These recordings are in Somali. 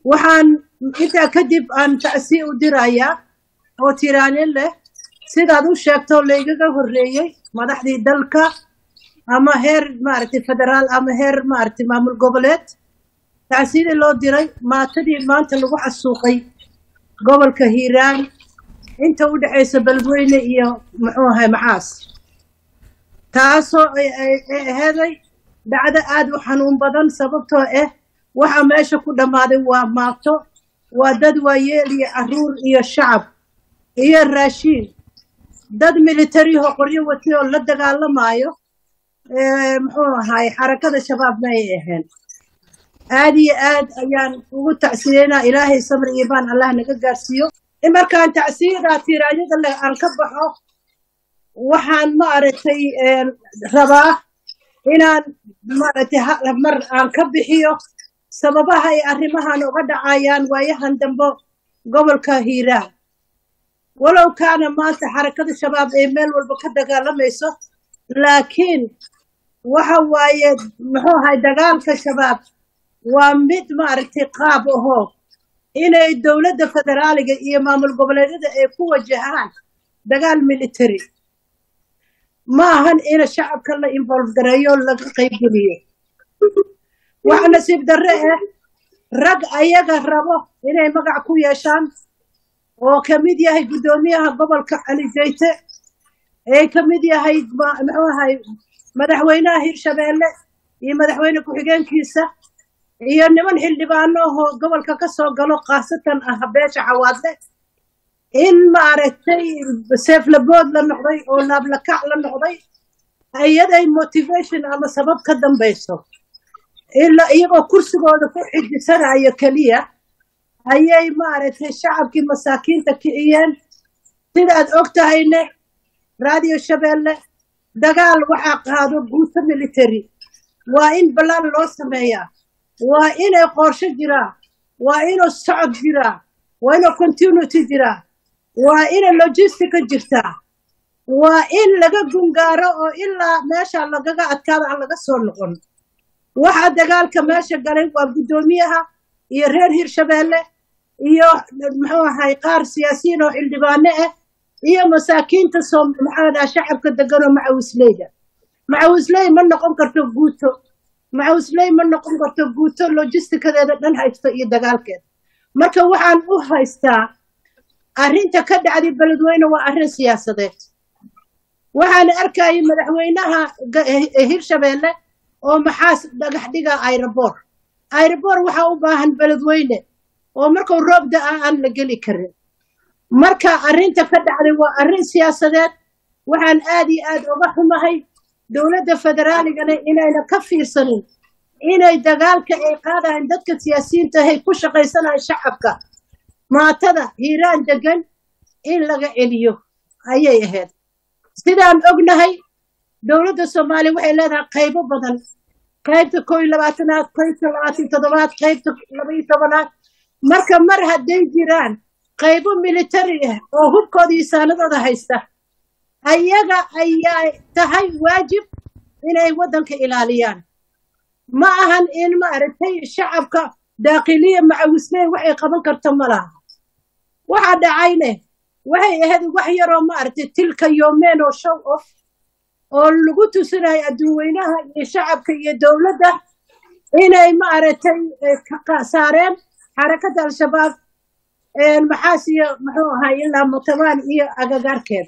waxaan intaa kadib aan tacsi u dirayaa oo tiraanin leh sidaad u sheegto laygaga horreeyey madaxdii dalka ama heer maaragtay federaal ama heer maaragtay maamul goboleed tacsidii loo diray maatadii maanta lagu xasuuqay gobolka hiiraan inta u dhexaysa beledweyne iyo muxuu ahay macaas taasoo ay aheeday dhacdo aad u xanuun badan sababtoo ah waxa meesha ku dhammaaday waa maato waa dad waayeel iyo caruur iyo shacab iyo raashiin dad militariho qoryo wati oo la dagaalamaayo muxuu ahaay xarakada shabaabna ay ahayn aad iyo aad ayaan ugu tacsiyeynaa ilaahay samri iyo baan allah naga gaarsiiyo in markaan tacsiyadaa tiraanyada leh aan ka baxo waxaan maaragtay rabaa inaan maaragtay mar aan ka bixiyo sababaha ay arrimahan uga dhacayaan waayahan dambe gobolka hiiraan walow kaana maanta xarakada shabaab ay meel walba ka dagaalamayso laakiin waxa waaye muxuu ahay dagaalka shabaab waa mid maaragtay qaab ahoo inay dowladda federaaliga iyo maamul goboleedyada ay ku wajahaan dagaal military ma ahan ina shacabka la involve gareeyo laga qaybgeliyo waxa nasiib darre ah rag ayaga rabo inay magac ku yeeshaan oo ka mid yahay guddoomiyaha gobolka cali jayte ee ka mid yahay muxuu ahay madaxweynaha hirshabeelle iyo madaxweyne ku-xigeenkiisa iyo niman xildhibaano ahoo gobolka ka soo galo khaasatan ah beesha cawaadle in maaragtay seeflabood la noqday oo laablakac la noqday iyaday motivation ama sabab ka dambayso ilaa iyagoo kursigooda ku xidisanayo keliya ayay maaragtay shacabkii masaakiinta kiciyeen sidaad og tahayne radio shabeelle dagaal waxaa qaado guuto military waa in ballaan loo sameeyaa waa inay qorsho jiraa waa inuu socod jiraa waa inuu continuity jiraa waa inay logistica jirtaa waa in laga gungaaro oo ilaa meesha lagaga adkaado aan laga soo noqon waxaa dagaalka meesha galay waa guddoomiyaha iyo reer hirshabeelle iyo muxuu ahay qaar siyaasiyiin oo xildhibaano ah iyo masaakiinta soo maxaa dhaha shacabka deganoo macawisleyda macawisley ma noqon karto guuto macawisley ma noqon karto guuto logistikadeeda dhan haysto iyo dagaalkeeda marka waxaan u haystaa arrinta ka dhacday beledweyne waa arrin siyaasadeed waxaan arkayay madaxweynaha hirshabeelle oo maxaas dhagax dhiga ayrabor ayrabor waxaa u baahan beledweyne oo markuu roob da-a aan la geli karin marka arrinta ka dhacday waa arrin siyaasadeed waxaan aad iyo aad uga xumahay dowladda federaaligana inayna ka fiirsanin inay dagaalka ay qaadahayn dadka siyaasiyiinta ahay ku shaqaysanahay shacabka maatada hiiraan degan in laga celiyo ayay ahayd sidaan ognahay dowladda soomaaliya waxay leedahay qaybo badan qaybta koo iyo labaatanaad qaybta labaatan toddobaad qaybta laba iyo tobanaad marka mar hadday jiraan qaybo military ah oo hubkooda iyo saanadooda haysta ayaga ayaa tahay waajib inay waddanka ilaaliyaan ma ahan in maaragtay shacabka daaqiliya macawisley waxay qaban karto ma laha waxa dhacayne waxay ahayd wax yaroo maaragtay tilka yoomeen oo show off oo lagu tusinayo adduunweynaha iyo shacabka iyo dowladda inay maaragtay saareen xarakadda al-shabaab maxaas iyo muxuu ahay ilaa mutabaan iyo agagaarkeeda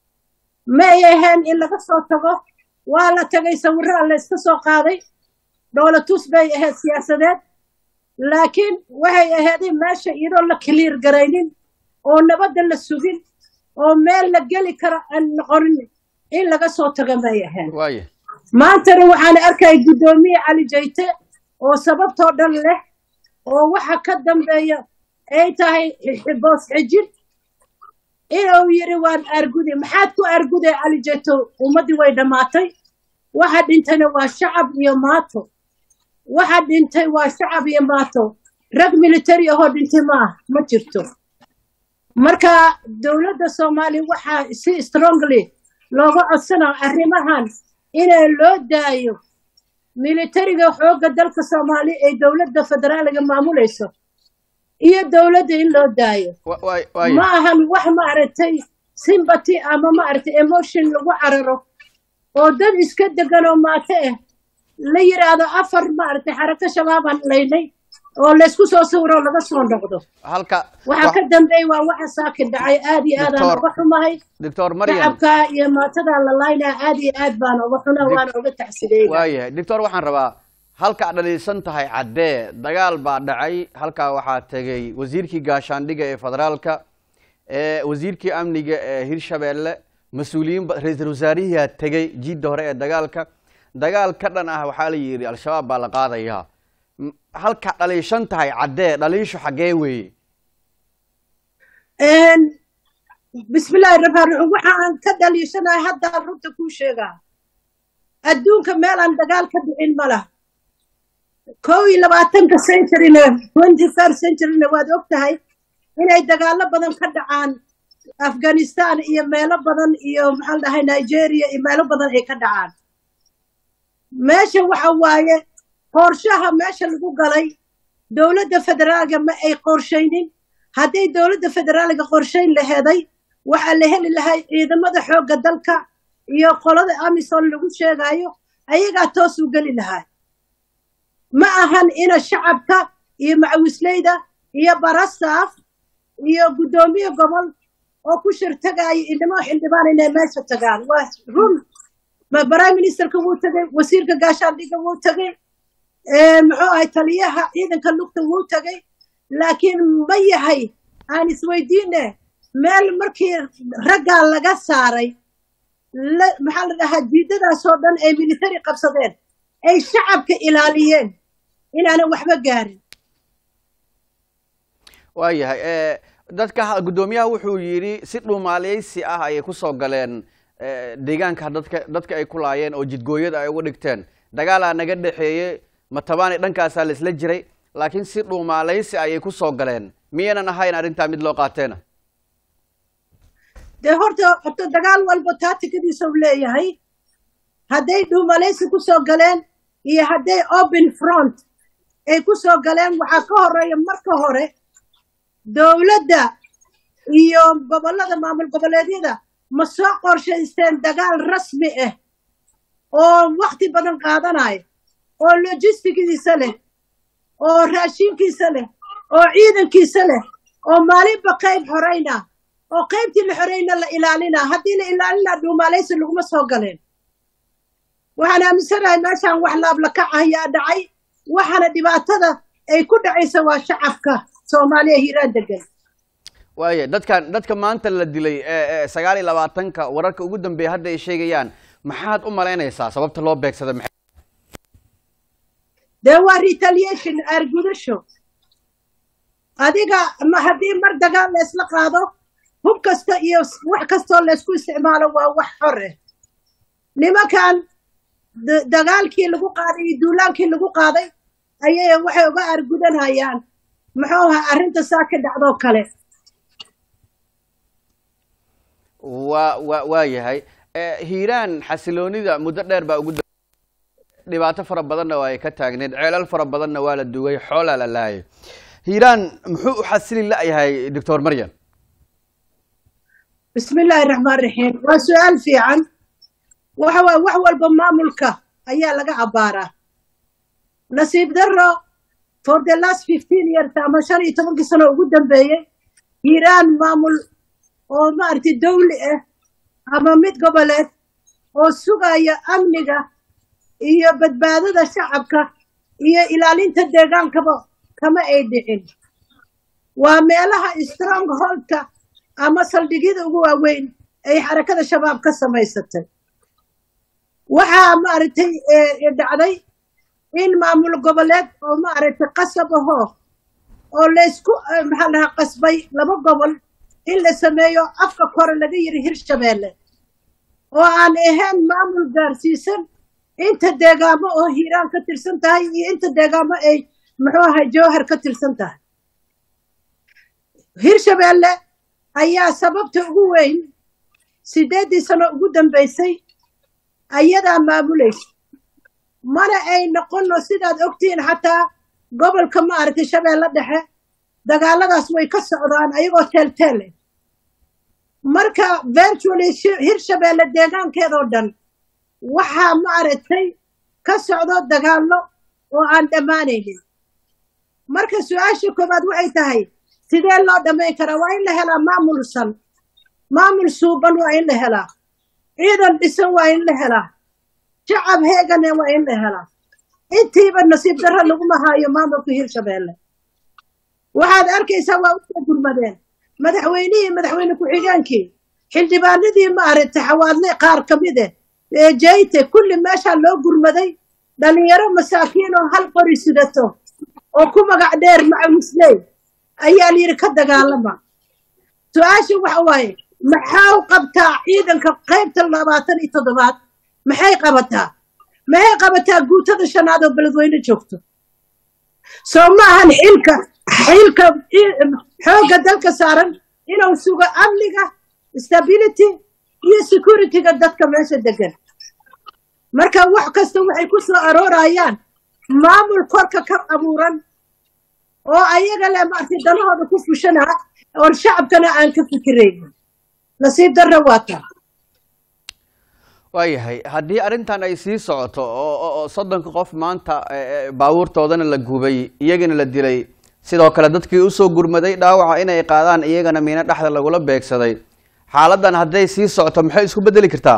ma ay ahayn in laga soo tago waa la tagay sawirraa la iska soo qaaday dhoolatus bay ahayd siyaasadeed laakiin waxay ahayday meesha iyadoo la kaliir garaynin oo nabadda la sugin oo meel la geli karo aan noqonin in laga soo taga may ahayn maantana waxaan arkaya guddoomiye cali jayte oo sababtoo dhan leh oo waxa ka dambeeya ay tahay boos xijin inuu yidhi waan argude maxaad ku arguday cali jayto ummaddii way dhammaatay waxa dhintayna waa shacab iyo maato waxa dhintay waa shacab iyo maato rag military ahoo dhintay ma ah ma jirto marka dowladda soomaaliya waxaa si strongly looga codsanaa arrimahan inay loo daayo militariga xoogga dalka soomaaliya ee dowladda federaaliga maamulayso iyo dowladda in loo daayo wa- waay- waaya ma ahan wax maaragtay sympathy ama maaragtay emotion lagu cararo oo dad iska degan oo maate ah la yidhaahdo afar maaragtay xarako shabaabaan laynay oo laysku soo sawiro laga soo noqdo halka waxa ka dambeeya waa waxa saakin dhacay aad iyo aadaan Doctor- uga xumahay doctor maryam shacabka iyo maatada la laynaa aad iyo aad baan uga xuna waana uga tacsideeya waayahay doctor waxaan rabaa halka aad dhaliilsan tahay caddee dagaal baa dhacay halkaa waxaa tegey wasiirkii gaashaandhiga ee federaalka ee wasiirkii amniga ee hirshabeelle mas-uuliyiin ba- ra-iisul wasaarihiyaa tegey jiidda hore ee dagaalka dagaal ka dhan ah waxaa la yidhi al-shabaab baa la qaadayaa M- halka dhaliishan tahay caddee dhaliishu xaggee weeye bismillaahi raxmaan raxiim waxa aan ka dhaliishanahay haddaan runta kuu sheegaa adduunka meel aan dagaal ka dhicin ma laha kow iyo labaatanka centuryna twenty first centuryna waad og tahay inay dagaallo badan ka dhacaan afghanistan iyo meelo badan iyo maxaan dhahay nigeria iyo meelo badan ay ka dhacaan meesha waxa waaye qorshaha meesha lagu galay dowladda federaalga ma ay qorshaynin hadday dowladda federaalga qorshayn laheeday waxaa la heli lahay ciidamada xoogga dalka iyo qolada amisom lagu sheegayo ayagaa toos u geli lahaa ma ahan ina shacabka iyo macawisleyda iyo barastaaf iyo guddoomiye gobol oo ku shirtagaayo inimo xildhibaan inay meesha tagaan waa run ma- prime ministerka wuu tegey wasiirka gaashaandhigga wuu tegey ee, muxuu ahay taliyaha ciidanka lugta wuu tegey laakiin ma yahay aan isweydiine meel markii raggaa laga saaray la- maxaa la dhahaa jiidadaasoo dhan ay military qabsadeen ay shacabka ilaaliyeen inaanan waxba gaarin waayahay ee, dadka ha- guddoomiyaha wuxuu yidhi si dhumaaleysi ah ayay kusoo galeen ee, deegaanka dadka dadka ay ku laayeen oo jidgooyada ay uga dhigteen dagaalaa naga dhexeeyey matabaani dhankaasaa laisla jiray laakiin si dhumaaleysi ayay kusoo galeen miyaynan ahayn arrintaa mid loo qaateena dee horta horta dagaal walba taatikadiisa u leeyahay hadday dhuumalaysi ku soo galeen iyo hadday open front ay ku soo galeen waxaa ka horeeya marka hore dowladda iyo gobollada maamul goboleedyada ma soo qorshaysteen dagaal rasmi ah oo wakti badan qaadanayo oo logistigiisa leh oo raashinkiisa leh oo ciidankiisa leh oo maalinba qayb xorayna oo qaybtii la xorayna la ilaalina haddii la ilaalinaa dhuumaalaysi laguma soo galeen waxaan aaminsanahay meeshaan wax laablakac ayaa dhacay waxaana dhibaatada ay ku dhacaysa waa shacabka soomaaliya hiiraan degan waaya dadkan dadka maanta la dilay ee ee sagaal iyo labaatanka wararka ugu dambeeya hadda ay sheegayaan maxaad u malaynaysaa sababta loo beegsada maxay dee waa retaliation aargudasho adiga ma haddii mar dagaal laysla qaado hub kasta iyo wax kastoo laysku isticmaalo waa wax xor ah nimankan da- dagaalkii lagu qaaday iyo duulaankii lagu qaaday ayay waxay uga aargudanayaan muxuu ahaa arrinta saa ka dhacdoo kale waa waa waa yahay ee hiiraan xasiloonida muddo dheer baa ugu da- dhibaato fara badanna waa ay ka taagneed ceelal fara badanna waa la dugay xoolaa la laayay hiiraan muxuu u xasili la-yahay doctor maryam bismi illaahi raxmaan raxiim waa su-aal fiican waxa waay wax walba maamulka ayaa laga abbaaraa nasiib darro for the last fifteen years ama shan iyo tobankii sano ugu dambeeyey hiiraan maamul oo maaragtay dawli ah ama mid goboleed oo sugaya amniga iyo badbaadada shacabka iyo ilaalinta deegaankaba kama ay dhicin waa meelaha strong holdka ama saldhigyada ugu waaweyn ay xarakada shabaab ka samaysatay waxaa maaragtay eh, dhacday in maamul goboleed oo maaragtay qasab ahoo oo laysku eh, maxaa la dhahaa qasbay laba gobol in la sameeyo afka kore laga yiri hirshabeelle oo aan ahayn maamul gaarsiisan inta deegaamo oo hiiraan ka tirsan tahay iyo inta deegaamo ay muxuu ahay jowhar ka tirsan tahay hirshabeelle ayaa sababta ugu weyn sideeddii sano ugu dambaysay ayadaa maamulaysa mana ay noqono sidaad ogtihiin xataa gobolka maaragtay shabeelle dhexe dagaaladaas way ka socdaan ayagoo teelteel eh marka virtually hirshabeelle deegaankeedoo dhan waxaa maaragtay ka socdo dagaallo oo aan dhammaanaynin marka su-aasha koowaad waxay tahay sidee loo dhammayn karaa waa in la helaa maamulsan maamul suuban waa in la helaa ciidan dhisan waa in la helaa shacab heegane waa in la helaa intiiba nasiib darro laguma haayo maamulka hirshabeelle waxaad arkaysaa waa usoo gurmadeen madaxweynihii madaxweyne ku-xigeenkii xildhibaanadii maaragtay xawaadle qaar ka mid eh ee jayte kulli meeshaa loo gurmaday dhalinyaro masaakiin oo hal qori sidato oo ku magac dheer macawisley ayaa layidhi ka dagaalama su-aasha waxa waaye maxaa qabtaa ciidanka qaybta labaatan iyo toddobaad maxay qabataa maxay qabataa guutada shanaad oo beledweyne joogto soo ma ahan xilka xilka xoogga dalka saaran inuu sugo amniga stability iyo securityga dadka meesha degan marka wax kasta waxay ku soo aroorayaan maamul korka ka abuuran oo ayaga le maartay danahooda ku fushanaa oon shacabkana aan ka fikiraynin nasiib darra waa taa waayahay haddii arrintan ay sii socoto oo soddonka qof maanta baabuurtoodana la gubay iyagana la dilay sidoo kale dadkii usoo gurmaday dhaawaca inay qaadaan iyagana miino dhexda lagula beegsaday xaaladan hadday sii socoto maxay isku bedeli kartaa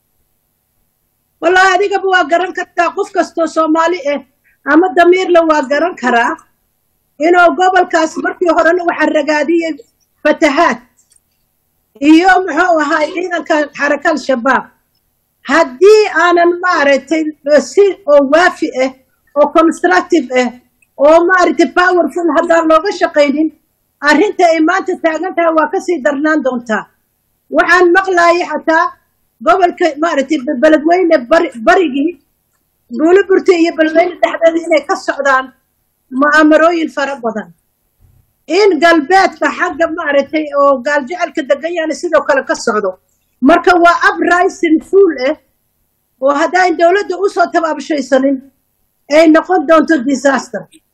wallahi adigaba waa garan kartaa qof kastoo soomaali ah ama damiirle waa garan karaa inuu gobolkaas markii horena waxaa ragaadiyey fatahaad iyo muxuu ahaa ciidanka xaraka al-shabaab haddii aanan maaragtay si oo waafi ah oo constructive ah oo maaragtay powerful haddaan looga shaqaynin arrinta ay maanta taagan tahay waa kasii darnaan doontaa waxaan maqlayay xataa gobolka maaragtay beledweyne bari barigii buuliburta iyo beledweyne dhexdeeda inay ka socdaan mu'aamarooyin fara badan in galbeedka xagga maaragtay oo gaaljecelka degan yaana sidoo kale ka socdo marka waa uprising fuul ah oo haddaan dowladda usoo tabaabshaysanin ay noqon doonto disaster